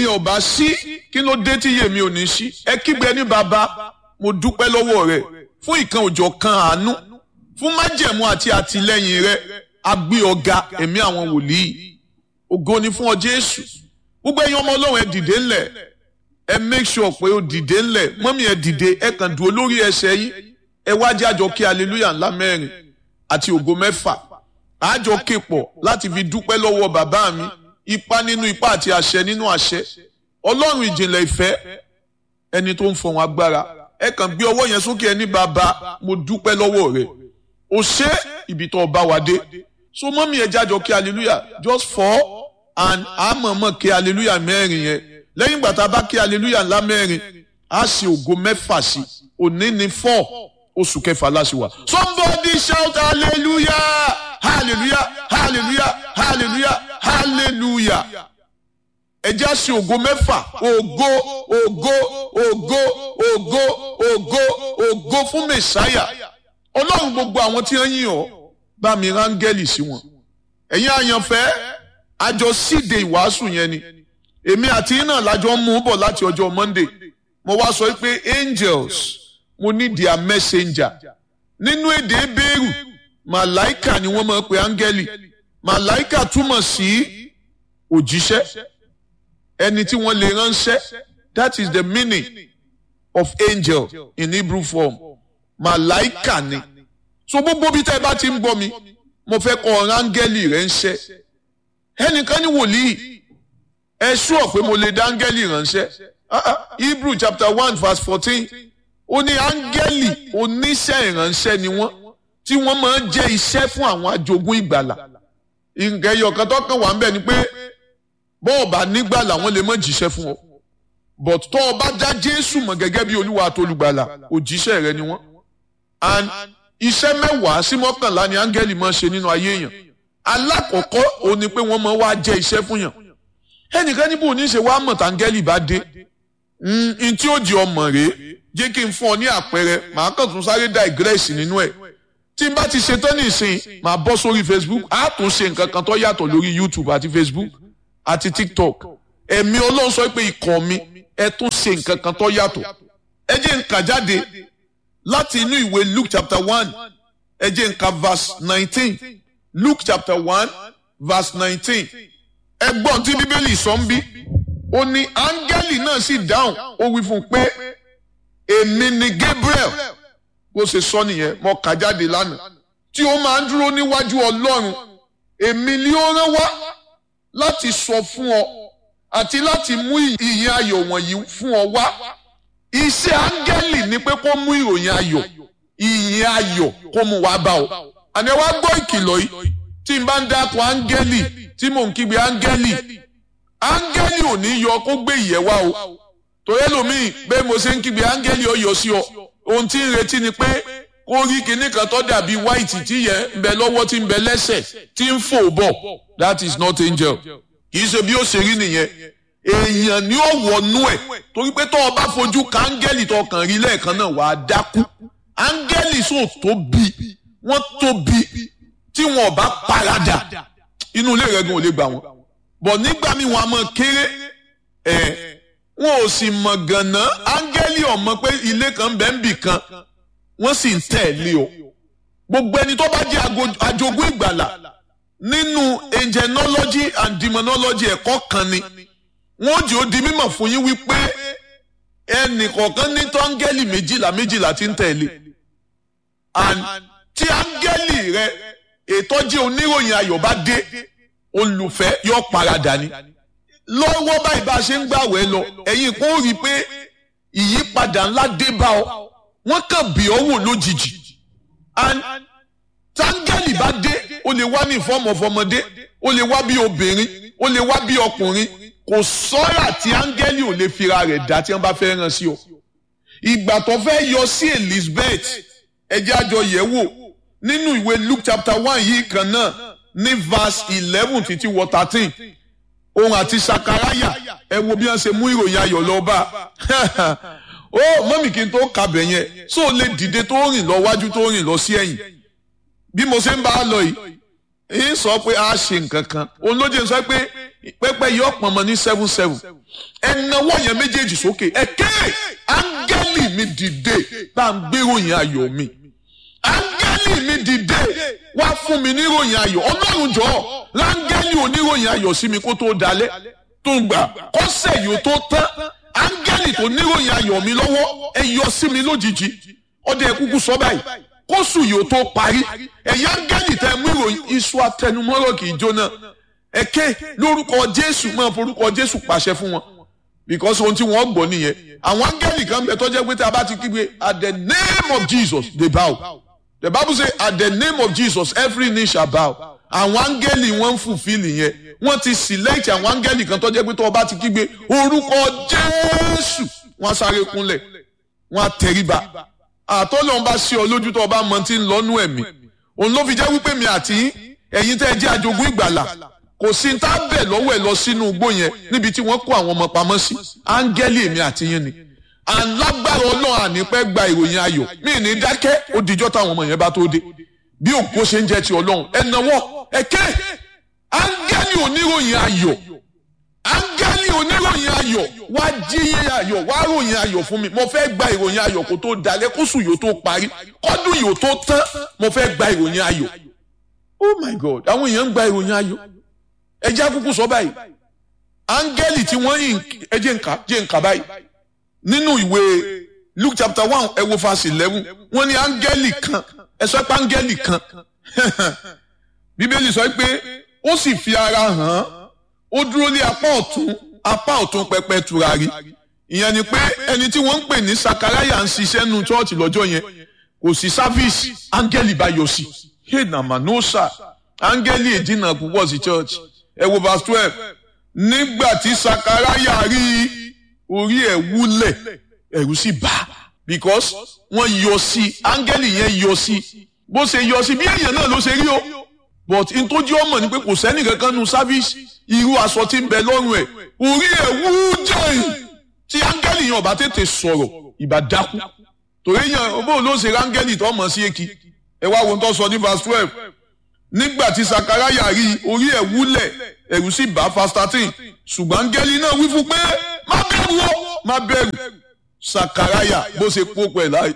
mi ò bá sí kí ló dé tí iye mi ò ní sí ẹ kígbe ní bàbá mo dúpẹ́ lọ́wọ́ rẹ fún ìkan òjò kan àánú fún májẹ̀mú àti àtìlẹ́yìn rẹ agbé ọ̀gá ẹ̀mí àwọn wòlíì ògo ni fún ọ Jésù gbogbo ẹ̀yin ọmọ Ọlọ́run ẹ dìde ńlẹ̀ ẹ make sure pé ó dìde ńlẹ̀ mọ́mí ẹ dìde ẹ kàn dúró lórí ẹsẹ̀ yín ẹ wá jẹ́ àjọ kí hallelujah ńlá mẹ́rin àti ògo mẹ́fà àjọ képọ̀ láti fi dúpẹ́ lọ́wọ́ bàbá mi ipá nínú ipá àti àṣẹ nínú àṣẹ ọlọ́run ìjìnlẹ̀ ìfẹ́ ẹni tó ń fọ̀hún agbára ẹ kàn gbé ọwọ́ yẹn sókè ẹ ní bàbá mo dúpẹ́ lọ́wọ́ rẹ o ṣé ibi tó bá wa dé so mọ́mí ẹ jájọ kí hallelujah just four and àmọ̀mọ̀ kí hallelujah mẹ́rin yẹn lẹ́yìn ìgbà tá a bá kí hallelujah ńlá mẹ́rin á ṣe ògo mẹ́fà sí òní ní four oṣù kẹfà láṣìwà somebody shout hallelujah hallelujah hallelujah hallelujah hallelujah ẹjẹ́ á ṣe ògo mẹ́fà ògo ògo ògo ògo ògo ògo fún mẹ̀sáyà ọlọ́run gbogbo àwọn tí wọ́n yìn ọ́ bá mi rángẹ́lì sí wọn ẹ̀yin àyànfẹ́ àjọ síde ìwàásù yẹn ni èmi àti iná lájọ ń mú bọ̀ láti ọjọ́ Monday mo wá sọ pé angels mo ní their messenger nínú èdè Hébérù màláìkà ni wọ́n máa ń pe áńgẹ́lì màláìkà túmọ̀ sí òjíṣẹ́ ẹni tí wọ́n lè ránṣẹ́ that is the meaning of angel in Hebrew form màláìkà ni so gbogbo bí tẹ́ ẹ bá ti ń gbọ́ mi mo fẹ́ kọ́ ọ̀rọ̀ áńgẹ́lì rẹ̀ ń ṣẹ́ ẹnìkan ní wòlíì ẹ ṣúọ̀ pé mo lè dá áńgẹ́lì ránṣẹ́ Hebrew chapter one verse fourteen ó ní áńgẹ́lì oníṣẹ́ ìránṣẹ́ ni wọ́n tí wọ́n máa ń jẹ́ iṣẹ́ fún àwọn ajogún ìgbàlà nǹkan ẹyọ kan tó kàn wá ń bẹ̀ ni pé bọ́ọ̀ bá nígbàlà wọ́n lè má jíṣẹ́ fún ọ but tó o bá dá Jésù mọ̀ gẹ́gẹ́ bí Olúwa àtolùgbàlà òjíṣẹ́ rẹ ni wọ́n and iṣẹ́ mẹ́wàá sí mọ́kànlá ni áńgẹ́lì máa ń ṣe nínú ayé èèyàn alákọ̀ọ́kọ́ òun ni pé wọ́n máa wá jẹ́ iṣẹ́ fún yàn ẹnìkan níbo ní í ṣe wá mọ̀ táńgẹ́lì bá dé n tí ó di ọmọ rèé jẹ́ kí n fún ọ ní àpẹẹrẹ màá kàn tún sáré digress nínú ẹ̀ tí n bá ti ṣe tán nìsín màá bọ́ sórí Facebook á tún ṣe nǹkan kan tó yàtọ̀ lórí YouTube àti Facebook àti TikTok ẹ̀mí Ọlọ́run sọ pé ikọ̀ mi ẹ tún ṣe nǹkan kan tó yàtọ̀ ẹ jẹ́ n kà jáde láti inú ìwé Luke chapter one ẹ jẹ́ n kà verse nineteen Luke chapter one verse nineteen ẹgbọ́n tí Bíbélì sọ ń bí ó ní áńgẹ́lì náà sì dáhùn ó wí fún un pé èmi ni Gabriel bó ṣe sọ nìyẹn mo kà jáde lánàá tí ó máa ń dúró níwájú Ọlọ́run èmi ni ó rán wá láti sọ fún ọ àti láti mú ìyìn ayọ̀ wọ̀nyí fún ọ wá iṣẹ́ áńgẹ́lì ni pé kó mú ìròyìn ayọ̀ ìyìn ayọ̀ kó mú wá bá ọ àní wá gbọ́ ìkìlọ̀ yìí tí n bá ń dákun áńgẹ́lì tí mò ń kígbe áńgẹ́lì áńgẹ́lì ò ní yọ kó gbé ìyẹ́ wá o torí ẹlòmíì bẹ́ẹ̀ mo ṣe ń kígbe áńgẹ́lì ó yọ sí ọ ohun tí ń retí ni pé kó rí kinní kan tó dàbí white tí yẹ ń bẹ lọ́wọ́ tí ń bẹ lẹ́sẹ̀ tí ń fò bọ̀ that is not angel kì í ṣe bí ó ṣe rí nìyẹn èèyàn ni ó wọnú ẹ̀ torí pé tó o bá fojú ka áńgẹ́lì tó kàn rí lẹ́ẹ̀kan náà wàá dákú áńgẹ́lì sò tóbi wọ́n tóbi tí wọn ò bá paradà inú ilé rẹ̀ gan ò lè gbà wọ́n bọ̀ nígbà míì wọn a máa kéré ẹ̀ wọn ò sì mọ̀ gànà áńgẹ́lì ọ̀mọ pé ilé kan bẹ́ẹ̀ ń bì kan wọ́n sì ń tẹ̀lé o gbogbo ẹni tó bá jẹ́ ajogún ìgbàlà nínú angelology and demonology ẹ̀kọ́ kan ni wọ́n jẹ́ ó di mímọ̀ fún yín wípé ẹnì kọ̀ọ̀kan ní tó áńgẹ́lì méjìlá méjìlá ti ń tẹ̀lé and tí áńgẹ́lì rẹ ètò jẹ́ oníròyìn ayọ̀ bá dé olùfẹ́ yóò paradà ni lọ́wọ́ báyìí bá a ṣe ń gbàwẹ̀ lọ ẹ̀yin kò rí i pé ìyípadà ńlá dé bá ọ wọ́n kàn bí ọ wò lójijì and táńgẹ́lì bá dé ó lè wá ní ìfọ́mọ̀ fọmọdé ó lè wá bí obìnrin ó lè wá bí ọkùnrin kò sọ́ra tí áńgẹ́lì ò lè fira rẹ̀ dá tí wọ́n bá fẹ́ ràn sí ọ ìgbà tó fẹ́ yọ sí Elizabeth ẹjẹ́ àjọ yẹ̀ wò nínú ìwé Luke chapter one yìí kan náà ní verse eleven títí wọ thirteen òun àti sakaraya ẹ wo bí wọ́n ṣe mú ìròyìn ayọ̀ lọ bá ó mọ́mì kí n tó kabẹ̀ yẹn so lè dìde tó rìn lọ wájú tó rìn lọ sí ẹ̀yìn bí mo ṣe ń bá a lọ yìí ń sọ pé a ṣe nǹkan kan òun ló jẹ́ sọ pé pẹ́pẹ́ yìí ọ̀pọ̀ ọmọ ní seven seven ẹnáwó yẹn méjèèjì sókè ẹ̀kẹ́ áńgẹ́lì mi dìde bá ń gbéròyìn ayọ̀ mi áńgẹ́lì mi dìde wá fún mi níròyìn ayọ̀ ọlọ́run jọ̀ọ́ láńgẹ́lì oníròyìn ayọ̀ sí mi kó tó dalẹ̀ tó gbà kọ́sẹ̀ yìí ó tó tán áńgẹ́lì tó níròyìn ayọ̀ mi lọ́wọ́ ẹ yọ sí mi lójijì ọdẹ kúkú sọ báyìí kóṣù yìí ó tó parí ẹ̀yà áńgẹ́lì tẹ mú ìròyìn iṣu atẹnumọ́rọ̀ kì í jóná ẹ̀kẹ́ lórúkọ jésù máa forúkọ jésù pàṣẹ fún wọn because ohun tí wọ́n gbọ́ nìyẹn àwọn áńgẹ́lì kan bẹ tó jẹ́ pé tí a bá ti kígbe at the name of jesus they bow the bible say at the name of jesus every knee shall bow àwọn áńgẹ́lì wọ́n ń fulfill yẹn wọ́n ti select àwọn áńgẹ́lì kan tó jẹ́ pé tó o bá ti kígbe orúkọ jésù wọ́n á sáré kúnlẹ̀ wọ́n á tẹríba àtọ́lọ́run bá ṣe ọ lójú tó o bá mọ tí ń lọ́nú ẹ̀mí òun ló fi jẹ́ wípé mi àti ẹ̀yin tẹ́ ẹ jẹ́ àjogún ìgbàlà kò sí tá a bẹ̀ lọ́wọ́ ẹ̀ lọ sínú igbó yẹn níbi tí wọ́n kó àwọn ọmọ pamọ́ sí áńgẹ́lì èmi àti yín ni alágbára ọlọ́run ànípẹ́ gba ìròyìn ayọ̀ mí ní dákẹ́ ó dijọ́ táwọn ọmọ yẹn bá tó dé bí òkú ṣe ń jẹ́ ti ọlọ́run ẹ nawọ́ ẹ ké áńgẹ́lì oníròyìn ayọ̀ áńgẹ́lì oníròyìn ayọ̀ wá jíyé ayọ̀ wá ròyìn ayọ̀ fún mi mo fẹ́ gba ìròyìn ayọ̀ kó tó dalẹ̀ kóṣù yóò tó parí kọ́dún yóò tó tán mo fẹ́ gba ìròyìn ayọ̀ oh my god àwọn èèyàn ń gba ìròyìn ayọ̀ ẹjẹ́ akúkú sọ báyìí áńgẹ́lì tí wọ́n yìn ẹjẹ́ nǹka jẹ́ nǹka báyìí nínú ìwé luke chapter one ẹ wo verse eleven wọ́n ní áńgẹ́lì kan ẹ sọ pé áńgẹ́lì kan bíbélì sọ pé ó sì fi ara hàn án ó dúró ní apá ọ̀tún apá ọ̀tún pẹpẹ tùràrí ìyẹn ni pé ẹni tí wọ́n ń pè ní sakaraya ń ṣiṣẹ́ nu chọ́ọ̀chì lọ́jọ́ yẹn kò sí sáfíìsì áńgẹ́lì bá yọ sí hey na manosa áńgẹ́lì èdínà púpọ̀ sí church ẹ wo verse twelve nígbà tí sakaraya rí orí ẹ̀ wúlẹ̀ ẹ̀rù sì bà because wọ́n yọ sí áńgẹ́lì yẹn yọ sí bó ṣe yọ sí bí èèyàn náà ló ṣe rí o but n tó jẹ́ ọmọ ni pé kò sẹ́ni kankan nu sáfíìsì irú aṣọ tí ń bẹ lọ́rùn ẹ̀ orí ẹ̀ wú jẹ́ tí áńgẹ́lì yẹn ọba tètè sọ̀rọ̀ ìbá dákú torí yẹn bó ló ṣe áńgẹ́lì tó mọ̀ sí èkì ẹ wá wo tó sọ ní verse twelve nígbà tí sakaraya rí orí ẹ̀ wúlẹ̀ ẹ̀rù sì bá verse thirteen ṣùgbọ́n áńgẹ́lì náà wí fún pé má bẹ̀rù o má bẹ̀rù sakaraya bó ṣe kó pẹ̀ láì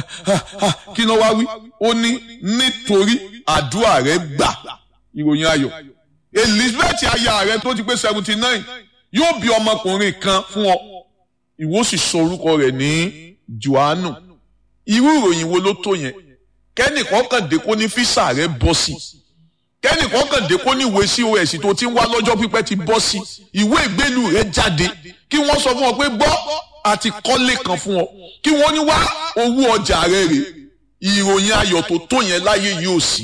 kí ló wá wí ó ní nítorí àdúrà rẹ gbà ìròyìn ayọ̀ elizabeth aya rẹ tó ti pé seventy nine yóò bí ọmọkùnrin kan fún ọ ìwọ sì sọ orúkọ rẹ̀ ní johannu irú ìròyìn wo ló tó yẹn kẹ́nìkan kàn dé kó ní físà rẹ bọ́ sí kẹ́nìkan kàn dé kó ní ìwé cos tó ti ń wá lọ́jọ́ pípẹ́ ti bọ́ sí ìwé ìgbélú rẹ jáde kí wọ́n sọ fún ọ pé gbọ́ àti kọ́lé kan fún ọ kí wọ́n ní wá owó ọjà rẹ rè ìròyìn ayọ̀ tó tó yẹn láyé yóò sí.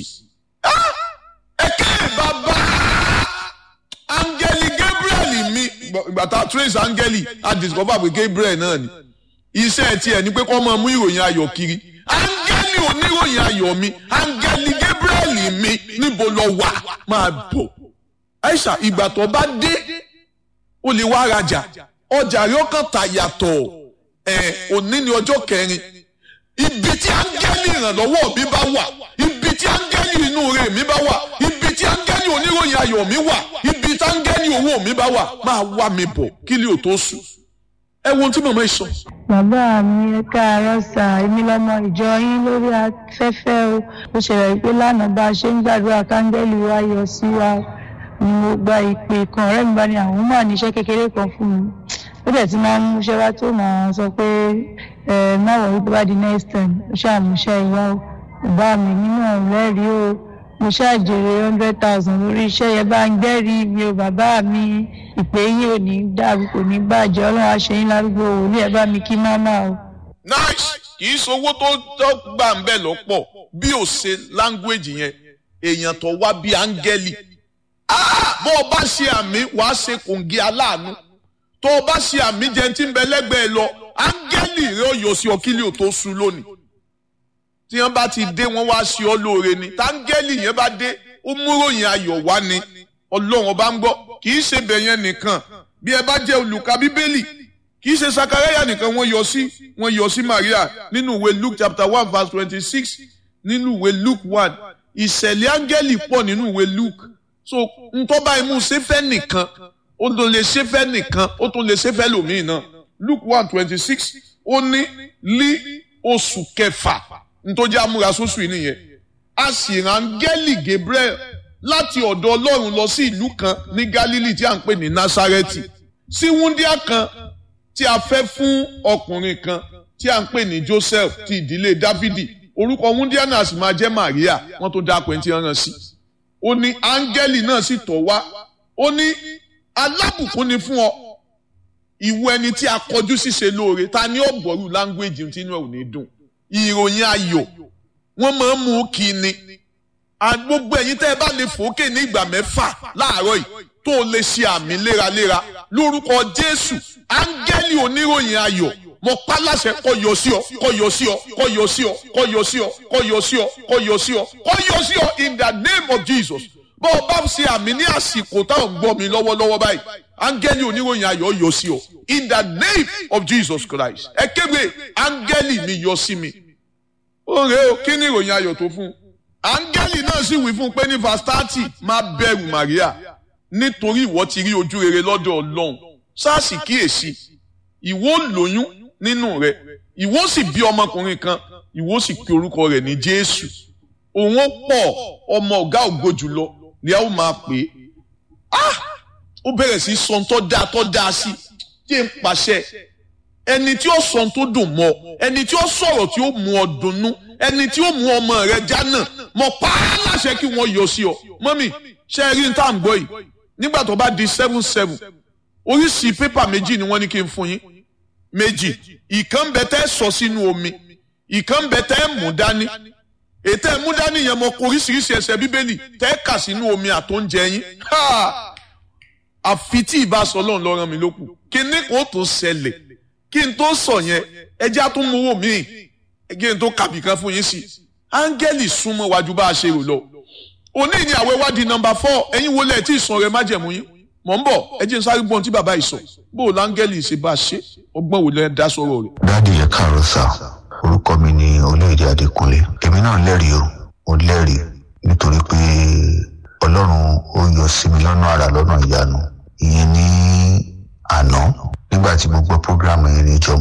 ẹ̀kẹ́ bàbá áńgẹ́lì Gabriel mi ìgbà tá a trace áńgẹ́lì a discover pé Gabriel náà ni iṣẹ́ tiẹ̀ ni pé kó máa mú ìròyìn ayọ̀ kiri áńgẹ́lì oníròyìn ayọ̀ mi áńgẹ́lì Gabriel mi níbo lọ wà máa bọ̀ Aisha ìgbà tó bá dé ó lè wá rajà ọjà rẹ ọkàn tà yàtọ̀ ẹ̀ òní ni ọjọ́ kẹrin ibi tí áńgẹ́lì ìrànlọ́wọ́ mi bá wà ibi tí áńgẹ́lì inú rẹ̀ mi bá wà ibi tí áńgẹ́lì oníròyìn ayọ̀ mi wà ibi tí áńgẹ́lì owó mi bá wà máa wá mi bọ̀ kí lè o tó sùn. ẹ wo ohun tí màmá yìí sọ. bàbá mi ẹ káàárọ̀ sà èmi lọmọ ìjọ yín lórí afẹ́fẹ́ o ó ṣẹlẹ̀ pé lánàá bá a ṣe ń gbàdúrà káńgẹ́lì wa yọ sí wa ni mo gba ìpè kan ọ̀rẹ́ mi bá ní àwọn máa níṣẹ́ kékeré kan fún mi ó dẹ̀ ti máa ń múṣẹ́ wá tó máa sọ pé ẹ má wọ̀ wípé bá di next time ó ṣàmúṣẹ́ ìyá o bàbá mi nínú ọ̀rẹ́rìí o mo ṣàjèrè hundred thousand lórí iṣẹ́ yẹn bá ń gbẹ́rìí mi o bàbá mi ìpè yín ò ní dàrú kò ní bàjẹ́ ọlọ́run àṣeyín lárúgbó wòlíì ẹ bá mi kí máma o. nice kì í sowó tó tó gbà ń bẹ̀ lọ́pọ̀ bí ò ṣe language yẹn èèyàn tó wá bí áńgẹ́lì bó o bá ṣe àmì wàá ṣe kòǹgì aláàánú tó o bá ṣe àmì jẹ tí ń bẹ lẹ́gbẹ̀ẹ́ lọ áńgẹ́lì rẹ ò yọ sí ọ kílì ò tó sú lónìí tí wọ́n bá ti dé wọ́n wá sí ọ lóore ni táńgẹ́lì yẹn bá dé ó múròyìn ayọ̀ wá ni ọlọ́run ọba ń gbọ́ kì í ṣe bẹ̀yẹn nìkan bí ẹ bá jẹ́ olùka bíbélì kì í ṣe sakaraya nìkan wọ́n yọ sí wọ́n yọ sí maria nínú ìwé luke chapter one verse twenty-six nínú ìwé luke one ìṣẹ̀lẹ̀ áńgẹ́lì pọ̀ nínú ìwé luke so ntọ́ báyìí mú sẹ́fẹ́ nìkan ó tún lè sẹ́fẹ́ nìkan ó tún lè sẹ́fẹ́ lòmíì náà Luke one twenty six ó ní lí oṣù kẹfà ntọ́jú amúrasóṣù yìí nìyẹn a sì rán gẹ́lì Gabriel láti ọ̀dọ̀ Ọlọ́run lọ sí ìlú kan ní Galilee tí a ń pè ní Nasareti sí wúndíá kan tí a fẹ́ fún ọkùnrin kan tí a ń pè ní Joseph ti ìdílé Dáfídì orúkọ wúndíá náà sì máa jẹ́ Maria wọ́n tó dá pẹ́ntì rán sí ó ní áńgẹ́lì náà sì tọ̀ wá ó ní alábùkún ni fún ọ ìwọ ẹni tí a kọjú ṣíṣe lóore ta ni ó gbọ́rù láńgbéjì tí inú ẹ̀ ò ní dùn ìròyìn ayọ̀ wọ́n máa ń mú kí ni gbogbo ẹ̀yin tẹ́ ẹ bá lè fòókè ní ìgbà mẹ́fà láàárọ̀ yìí tó o lè ṣe àmì léraléra lórúkọ Jésù áńgẹ́lì oníròyìn ayọ̀ mo pa láṣẹ kó yọ sí ọ kó yọ sí ọ kó yọ sí ọ kó yọ sí ọ kó yọ sí ọ kó yọ sí ọ kó yọ sí ọ in the name of Jesus bó o bá ṣe àmì ní àsìkò táwọn gbọ́ mi lọ́wọ́lọ́wọ́ báyìí áńgẹ́lì oníròyìn ayọ̀ yọ sí ọ in the name of Jesus Christ ẹ kéde áńgẹ́lì mi yọ sí mi ó rè ó kí ni ìròyìn ayọ̀ tó fún un áńgẹ́lì náà sì wí fún un pé ní verse thirty má bẹ̀rù Maria nítorí ìwọ ti rí ojú rere lọ́dọ̀ Ọlọ́run sáàsì kíyèsí ìwọ lóyún nínú rẹ ìwọ sì bí ọmọkùnrin kan ìwọ sì pe orúkọ rẹ̀ ní Jésù òun ó pọ̀ ọmọ ọ̀gá ògo jùlọ ni a ó máa pè é ah ó bẹ̀rẹ̀ sí sọ tó dáa tó dáa sí jẹ́ ń pàṣẹ ẹni tí ó sọ tó dùn mọ́ ẹni tí ó sọ̀rọ̀ tí ó mú ọ dunnú ẹni tí ó mú ọmọ rẹ jánà mọ pa á láṣẹ kí wọ́n yọ sí ọ mọ́mì ṣe rí ní tá à ń gbọ́ yìí nígbà tó bá di seven seven oríṣìí pépà méjì ni wọ́n ní kí n fún yín méjì ìkan bẹ tẹ́ sọ sínú omi ìkan bẹ tẹ́ mú dání ètò ẹ̀mú dání yẹn mọ kó oríṣiríṣi ẹsẹ̀ bíbélì tẹ́ kà sínú omi àtóúnjẹ yín àfi tí ìbá sọ lọ́run lọ́ràn mi lókù kí ní kó tó ṣẹlẹ̀ kí n tó sọ yẹn ẹjẹ́ àtúnmówó míì kí n tó kàbì kan fún yín sí áńgẹ́lì súnmọ́ wájú bá a ṣe rò lọ òní ni àwẹ̀ wádìí nọ́mbà fọ́ ẹ̀yin wọlé ẹ̀ tí ì sàn rẹ̀ májẹ̀mú yín mọ̀ ń bọ̀ ẹ jẹ́ n sáré gbọ́n tí bàbá yìí sọ bó o láńgẹ́lì ṣe bá a ṣe ọgbọ́n wò lẹ́ dá sọ̀rọ̀ rẹ̀. dáàdi ẹ káàárọ̀ sá orúkọ mi ni olóyèdè adékúnlé èmi náà lẹ́rìí o mo lẹ́rìí nítorí pé ọlọ́run ó yọ sí mi lọ́nà àrà lọ́nà ìyanu ìyẹn ní àná nígbà tí mo gbọ́ prógrámù yẹn níjọ́